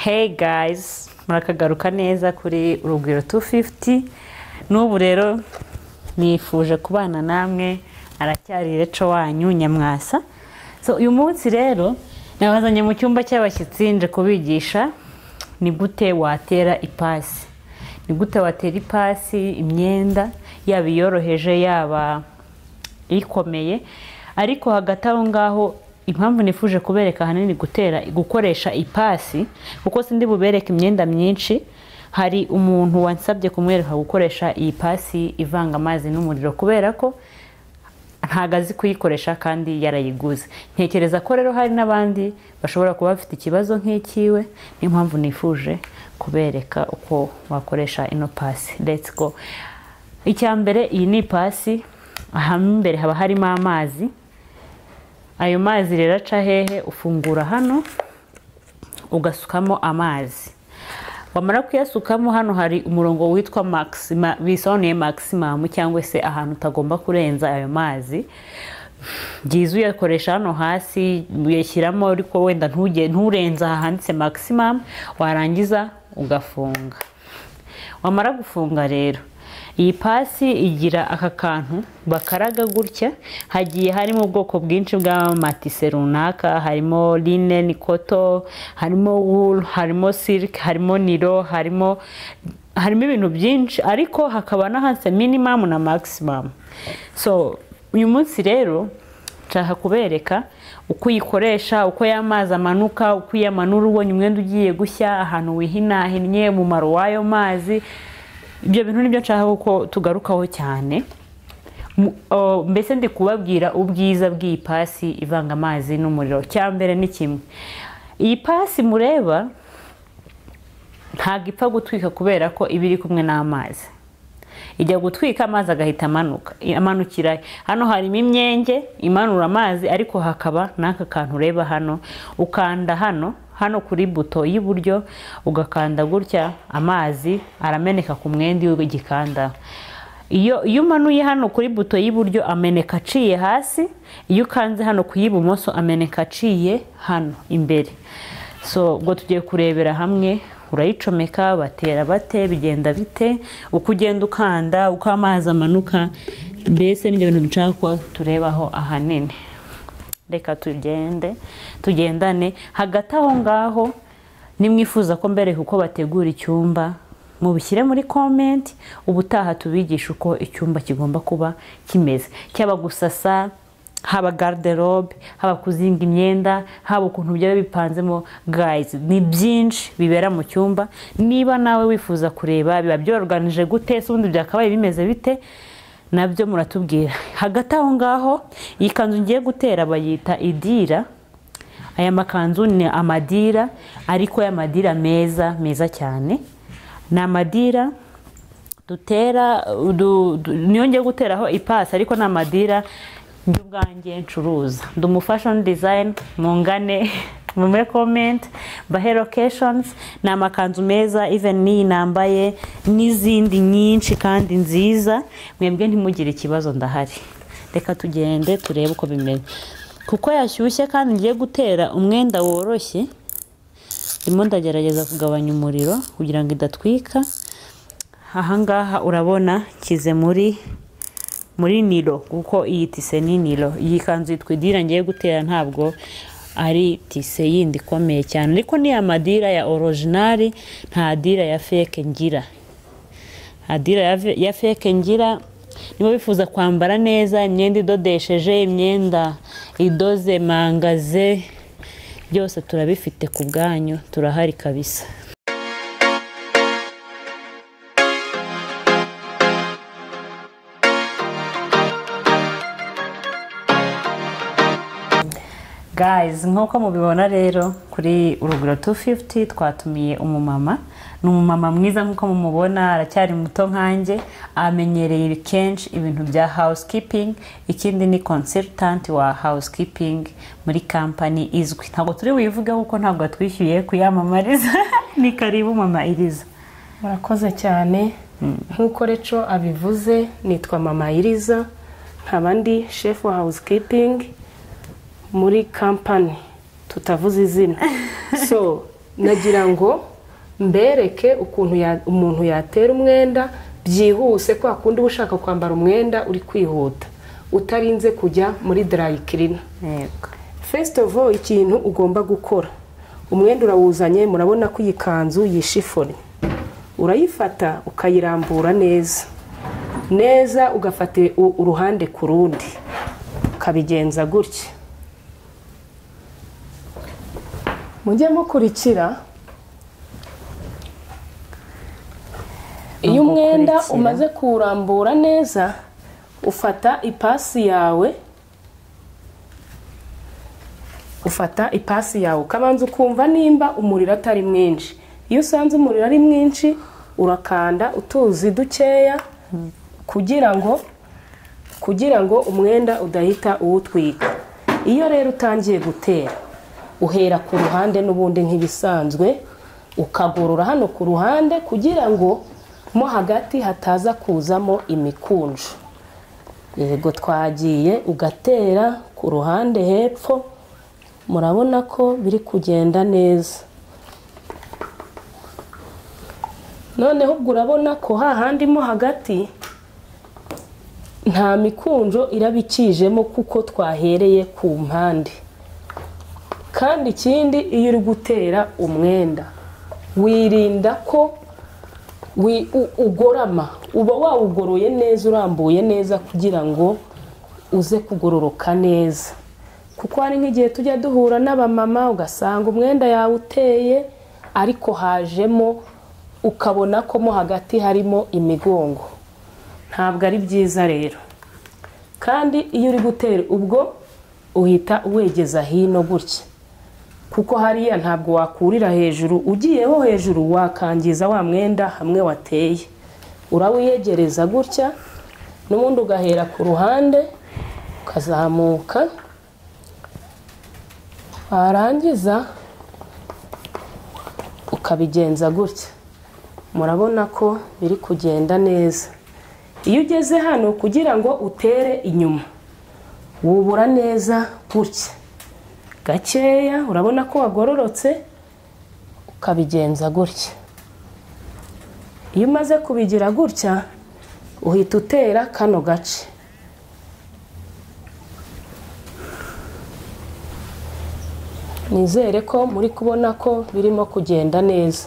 hey guys murakagaruka neza kuri urugwiro 250 n'ubu rero nifuje kubana namwe aracyari reco wanyu nyamwasa so uyu munsi rero nabazanye mu cyumba cy'abashyitsi nje kubigisha ni gute watera ipasi ni gute watera ipasi imyenda yaba iyoroheje yaba ikomeye ariko hagati aho ngaho impamvu nifuje kubereka ahanini gutera gukoresha ipasi kuko sindi bubereke imyenda myinshi hari umuntu wansabye kumwereka gukoresha iyi pasi ivanga amazi n'umuriro kubera ko ntago azi kuyikoresha kandi yarayiguze ntekereza ko rero hari n'abandi bashobora kuba bafite ikibazo nk'ikiwe niyo mpamvu nifuje kubereka uko wakoresha ino pasi let's go icya mbere iyi ni ipasi imbere haba harimo amazi ayo mazi rero aca hehe ufungura hano ugasukamo amazi wamara kuyasukamo hano hari umurongo witwa maxima bisobanuye maximum cyangwa se ahantu utagomba kurenza ayo mazi byiza uyakoresha hano hasi uyashyiramo ariko wenda nturenze ahanditse maximum warangiza ugafunga wamara gufunga rero iyi pasi igira aka kantu bakaraga gutya hagiye harimo ubwoko bwinshi bw'amamatise runaka harimo line nikoto harimo wool harimo silk harimo niro harimo harimo ibintu byinshi ariko hakaba n'ahanditse minimamu na maximum so uyu munsi rero nshaka kubereka uko uyikoresha uko y'amazi amanuka uko uyamanura ubonye umwenda ugiye gushya ahantu wihinahinnye umumaro w'ayo mazi ibyo bintu nibyo nshaka ko tugarukaho cyane mbese ndi kubabwira ubwiza bw'iyi pasi ivanga amazi n'umuriro cya mbere ni kimwe iyi pasi mureba ntabwo ipfa gutwika kubera ko iba iri kumwe n'amazi ijya gutwika amazi agahita amanuka amanukira hano harimo imyenge imanura amazi ariko hakaba n'aka kantu ureba hano ukanda hano hano kuri buto y'iburyo ugakanda gutya amazi arameneka ku mwenda iyo ugikandaho iyo iyo umanuye hano kuri buto y'iburyo ameneka aciye hasi iyo ukanze hano ku y'ibumoso ameneka aciye hano imbere so ubwo tugiye kurebera hamwe urayicomeka batera bate bigenda bite uko ugenda ukanda uko amazi amanuka mbese n'ibyo bintu dushaka ko turebaho ahanini reka tugende tugendane hagati aho ngaho nimwifuza ko mbere uko bategura icyumba mubishyire muri komenti ubutaha tubigisha uko icyumba kigomba kuba kimeze cyaba gusasa haba garderobe haba kuzinga imyenda haba ukuntu byaba bipanzemo gayizi ni byinshi bibera mu cyumba niba nawe wifuza kureba biba byoroganije gute si ubundi byakabaye bimeze bite nabyo muratubwira hagati aho ngaho iyi kanzu ngiye gutera bayita idira aya makanzu ni amadira ariko y'amadira meza meza cyane ni amadira dutera niyo ngiye guteraho ipasi ariko ni amadira ubwanjye ncuruza ndi umufashoni dizayini mungane muri komenti bahe lokeshonizi ni amakanzu meza iveni n'iyi nambaye n'izindi nyinshi kandi nziza mwebwe ntimugire ikibazo ndahari reka tugende turebe uko bimeze kuko yashyushye kandi ngiye gutera umwenda woroshye ndimo ndagerageza kugabanya umuriro kugira ngo idatwika ahangaha urabona kize muri muri niro kuko iyi tise ni niro iyi kanzu yitwa idira ngiye gutera ntabwo ari tise yindi ikomeye cyane ariko ni amadira ya orojinari nta dira ya feke ngira nta dira ya feke ngira niba bifuza kwambara neza imyenda idodesheje imyenda idoze mangaze byose turabifite ku bwanyu turahari kabisa guys nk'uko mubibona rero kuri urugero 250 twatumiye umumama ni umumama mwiza nk'uko mumubona aracyari muto nkanjye amenyereye kenshi ibintu bya housekeeping ikindi ni consultant wa housekeeping muri kampani izwi ntabwo turi buyivuge kuko ntabwo twishyuye kuyamamariza ni karibu mama iriza murakoze cyane nk'uko reco abivuze nitwa mama iriza nkaba ndi shefu wa housekeeping muri kampani tutavuze izina so nagira ngo mbereke ukuntu ya- umuntu yatera umwenda byihuse kwa kundi uba ushaka kwambara umwenda uri kwihuta utarinze kujya muri darayikirina yego first of all ikintu ugomba gukora umwenda urawuzanye murabona ko iyi kanzu yishifone urayifata ukayirambura neza neza ugafata u- uruhande ku rundi ukabigenza gutya mujye mukurikira iyo Nubwo umwenda ukurikira. umaze kuwurambura neza ufata ipasi yawe ufata ipasi yawe ukabanza ukumva nimba umuriro atari mwinshi iyo usanze umuriro ari mwinshi urakanda utuzi dukeya kugira ngo kugira ngo umwenda udahita uwutwika iyo rero utangiye gutera uhera ku ruhande n'ubundi nk'ibisanzwe ukagorora hano ku ruhande kugira ngo mo hagati hataza kuzamo imikunju yego twagiye ugatera ku ruhande hepfo murabona ko biri kugenda neza noneho ubwo urabona ko hahandi mo hagati nta mikunjo irabikijemo kuko twahereye ku mpande kandi ikindi iyo uri gutera umwenda wirinda ko wi- u- ugorama uba wawugoroye neza urambuye neza kugira ngo uze kugororoka neza kuko hari nk'igihe tujya duhura n'abamama ugasanga umwenda yawe uteye ariko hajemo ukabona ko mo hagati harimo imigongo ntabwo ari byiza rero kandi iyo uri gutera ubwo uhita wegeza hino gutya kuko hariya ntabwo wakurira hejuru ugiyeho hejuru wakangiza wa mwenda hamwe wateye urawiyegereza gutya n'ubundi ugahera ku ruhande ukazamuka warangiza ukabigenza gutya murabona ko biri kugenda neza iyo ugeze hano kugira ngo utere inyuma wubura neza gutya gakeya urabona ko wagororotse ukabigenza gutya iyo umaze kubigira gutya uhita utera kano gace nizere ko muri kubona ko birimo kugenda neza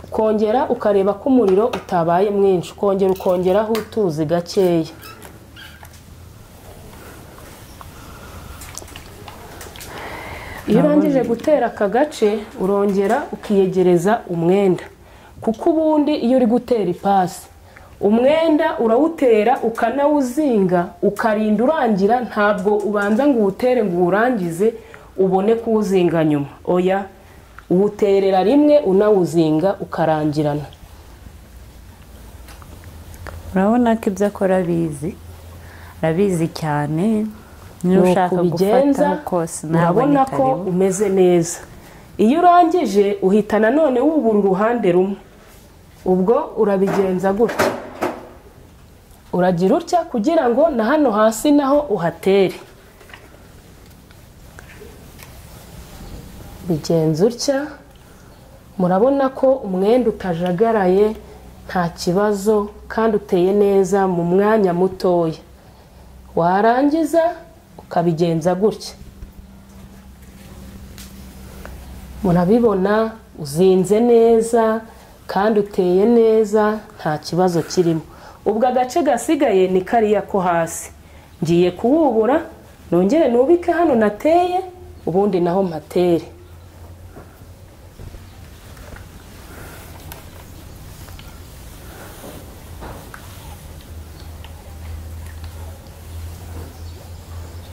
ukongera ukareba ko umuriro utabaye mwinshi ukongera ukongeraho utuzi gakeya iyo urangije gutera aka gace urongera ukiyegereza umwenda kuko ubundi iyo uri gutera ipasi umwenda urawutera ukanawuzinga ukarinda urangira ntabwo ubanza ngo uwutere ngo uwurangize ubone kuwuzinga nyuma oya uwuterera rimwe unawuzinga ukarangirana urabona ko ibyo akora abizi arabizi cyane niba nuko ushaka ubigenza gufataho kose urabona ko umeze neza iyo urangije uhita nanone wubura uruhande rumwe ubwo urabigenza gutya uragira utya kugira ngo na hano hasi naho uhatere bigenza utya murabona ko umwenda utajagaraye nta kibazo kandi uteye neza mu mwanya mutoya warangiza ukabigenza gutya murabibona uzinze neza kandi uteye neza nta kibazo kirimo ubwo agace gasigaye ni kariya ko hasi ngiye kuwubura nongere nubike hano nateye ubundi naho mpatere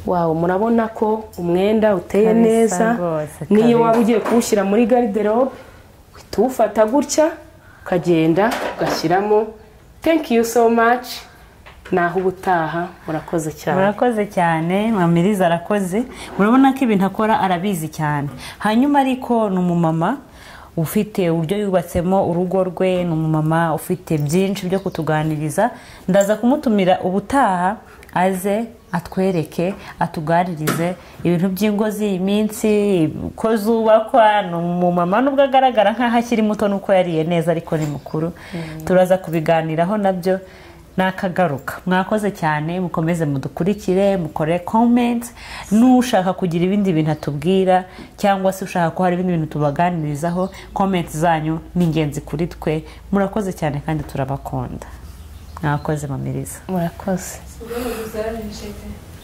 wawe murabona ko umwenda uteye Kabisa neza rwose, niyo kabisa. waba ugiye kuwushyira muri gariderobe uhita uwufata gutya ukagenda ugashyiramo thank you so much naho ubutaha murakoze cyane murakoze cyane mwamiriza arakoze murabona ko ibintu akora arabizi cyane hanyuma ariko ni umumama ufite uburyo yubatsemo urugo rwe ni umumama ufite byinshi byo kutuganiriza ndaza kumutumira ubutaha aze atwereke atugaririze ibintu by'ingo z'iyi minsi ko zubakwa ni umumama nubwo agaragara nk'aho akiri muto nuko yariye neza ariko ni mukuru turaza kubiganiraho nabyo nakagaruka mwakoze cyane mukomeze mudukurikire mukore komenti n'ushaka kugira ibindi bintu atubwira cyangwa se ushaka ko hari ibindi bintu tubaganirizaho komenti zanyu ni ingenzi kuri twe murakoze cyane kandi turabakunda mwakoze mamiriza murakoze Segura o Zé, gente.